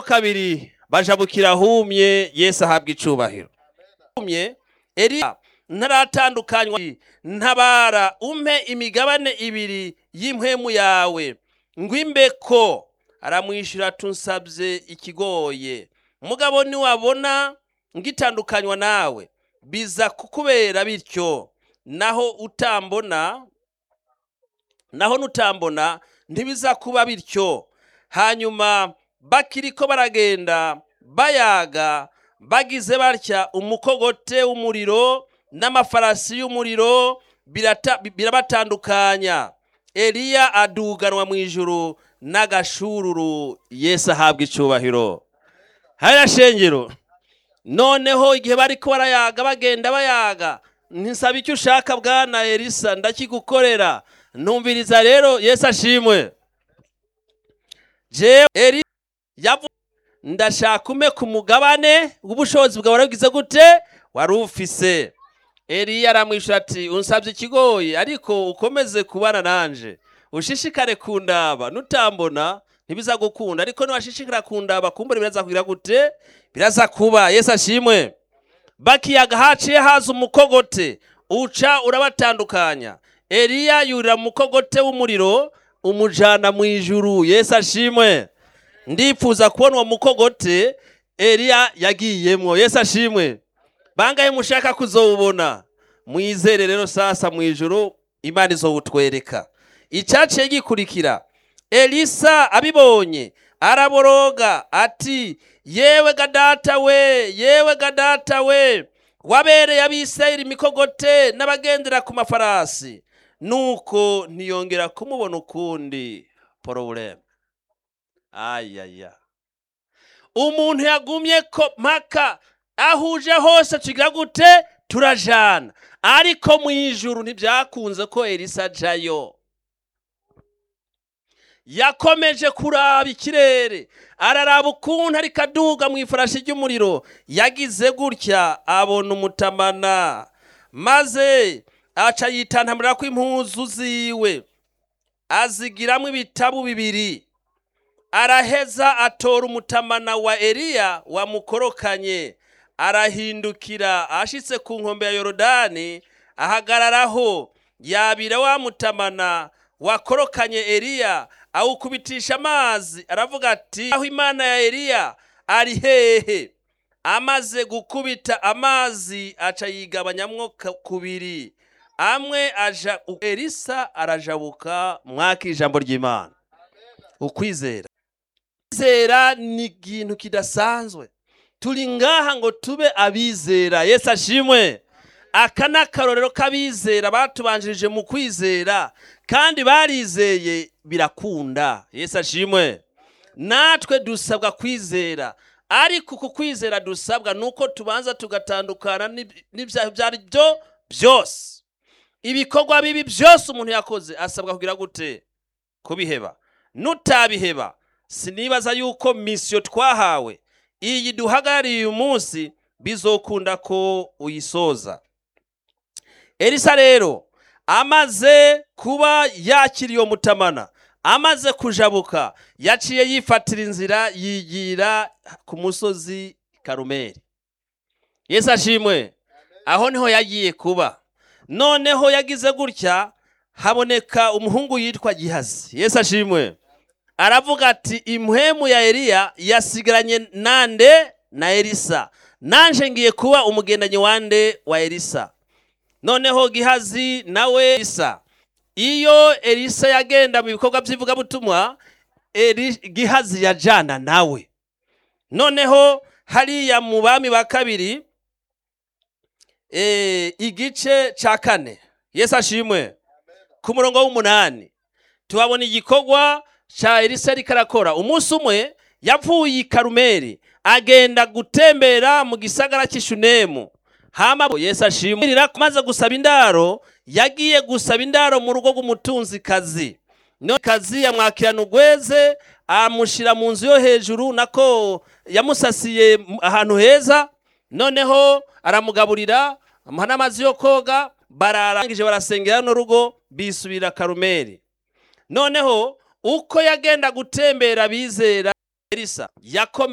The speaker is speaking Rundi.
kabiri bajabukira humye yesu ahabwa icubahiro humye eliya ntaratandukanywa ntabara umpe imigabane ibiri y'impwemu yawe ngwimbeko aramwishyura tunsabye ikigoye mugabo niwabona ngitandukanywa nawe biza kukubera bityo naho utambona naho nutambona ntibiza kuba bityo hanyuma bakiriko baragenda bayaga bagize batya umukogote w'umuriro n'amafarasi y'umuriro birata- birabatandukanya eliya aduganwa mu ijuru n'agashururu yesu ahabwa icubahiro hariya shengero noneho igihe bariko barayaga bagenda bayaga ntisaba icyo ushaka bwana elisa ndakigukorera ntumviriza rero yesu ashimwe jewe eli yavu ndashaka ume ku mugabane w'ubushobozi bwawe warabigize gute wari ufise eliya aramwishyura ati unsabye ikigoyi ariko ukomeze kubana nanje ushishikare kundaba nutambona ntibiza gukunda ariko niwashishikara kundaba kumbura biraza kugira gute biraza kuba yesu ashimwe bakiyaga haciye haza umukogote uca urabatandukanya eliya yurira mu mukogote w'umuriro umujana mu ijuru yesu ashimwe ndifuza kubona uwo mukogote eliya yagiyemwo yesu ashimwe bangahe mushaka kuzowubona mwizere rero sasa mu ijuru imana izowutwereka icyaciye gikurikira elisa abibonye araboroga ati yewe gadata we yewe gadata we wabereye abisirayeli imikogote n'abagendera ku mafarasi nuko ntiyongera kumubona ukundi porobuleme ayaya umuntu yagumye ko mpaka ahuje hose tugira gute turajana ariko mu ijuru ntibyakunze ko elisa ajayo yakomeje kuraba ikirere araraba ukuntu ariko aduga mu ifarashi ry'umuriro yagize gutya abona umutamana maze aca yitantamurira ko impuzu ziwe azigiramo ibitabu bibiri araheza atora umutamana wa eliya wamukorokanye arahindukira ashitse ku nkombe ya yorodani ahagararaho yabira wa mutamana wakorokanye eliya awukubitisha amazi aravuga ati aho imana ya eliya ari hehe amaze gukubita amazi aca yigabanyamwo ka- kubiri amwe aja elisa arajabuka mwaka ijambo ry'imana ukwizera kwizera ni ikintu kidasanzwe turi ngaha ngo tube abizera yesu ashimwe aka ni akarorero k'abizera batubanjirije mu kwizera kandi barizeye birakunda yesu ashimwe natwe dusabwa kwizera ariko uku kwizera dusabwa ni uko tubanza tugatandukana n'ib- n'ibyaha ibyo ari byo byose ibikorwa bibi byose umuntu yakoze asabwa kugira gute kubiheba nutabiheba sinibaza yuko misiyo twahawe iyi duhagarariye uyu munsi bizokunda ko uyisoza elisa rero amaze kuba yakiriye uwo mutamana amaze kujabuka yaciye yifatira inzira yigira ku musozi karumeri yesu ashimwe aho niho yagiye kuba noneho yagize gutya haboneka umuhungu yitwa gihazi yesu ashimwe aravuga ati impwemu ya eliya yasigaranye nande na elisa nanje ngiye kuba umugendanyi wande wa elisa noneho gihazi nawe elisa iyo elisa yagenda mu bikorwa by'ivugabutumwa Eli- gihazi yajana nawe noneho hariya mu bami ba kabiri eh, igice ca kane yesu ashimwe ku murongo w'umunani tuhabona igikorwa ca elisa ariko arakora umunsi umwe yapfuye i karumeri agenda gutembera mu gisagara cy'ishunemu hama yesu ashimira maze gusaba indaro yagiye gusaba indaro mu rugo rw'umutunzikazi none kazi yamwakirana ugweze amushyira mu nzu yo hejuru nako yamusasiye ahantu heza noneho aramugaburira amuha n'amazi yo koga bararangije barasengera no rugo bisubira karumeri noneho uko yagenda gutembera bizera elisa yakomeje